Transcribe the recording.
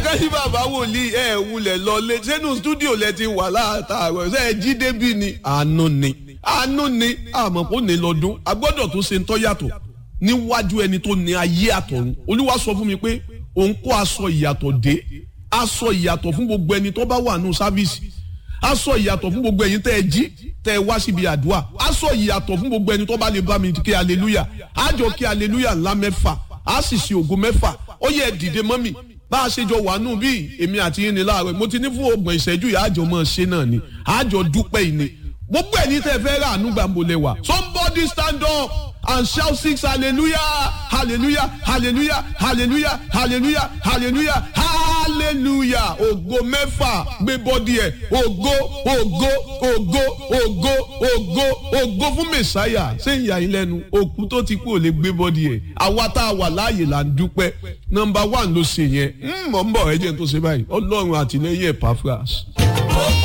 jẹ́ kí bàbá wòlíì ẹ̀ wulẹ̀ lọlé sínú stúdíò lẹ ti wà látàárọ̀ ṣe é jí débi ni àánú ni àánú ni àmọ́ kò ní lọ́dún a gbọ́dọ̀ tó ṣe ń tọ́ yàtọ̀ níwájú ẹni tó ní ayé àtọ̀run olúwa sọ fún mi pé òun kó aṣọ ìyàtọ̀ dé aṣọ ìyàtọ̀ fún gbogbo ẹni tó bá wà nù sáfíìsì aṣọ ìyàtọ̀ fún gbogbo ẹ̀yin tẹ́ ẹ jí tẹ́ ẹ wá síbi àdúrà aṣọ ìyàtọ̀ fún gbogbo ẹni tó bá lè bá mi kí aleluya àjọ kí aleluya ńlá mẹ́fà á sì ṣe ògo mẹ́fà ó yẹ dìde mọ́mì bá a ṣe jọ wà nù bí èmi àti yín ni láàárọ̀ mo ti ní fún ọgbọ̀n ìṣẹ́jú yìí àjọ mọ̀ ṣe náà ni àjọ dúpẹ́ yìí ni gbogbo ẹni tẹ́ fẹ́ rà ànúgbà mo lè wà somebody stand up and shout six hallelujah hallelujah hallelujah hallelujah hallelujah hallelujah hallelujah ògo mẹ́fà gbé bọ́dí ẹ̀ ògo ògo ògo ògo ògo ògo fún mẹ̀sáyà ṣé ìyá yín lẹ́nu òkú tó ti kú ò lè gbé bọ́dí ẹ̀ àwa tá a wà láàyè là ń dúpẹ́ nọmba one ló ṣe yẹn mọ̀ ń bọ̀ ẹ jẹ́ tó ṣe báyìí ọlọ́run àtìlẹ́yìn ẹ̀ pàfras.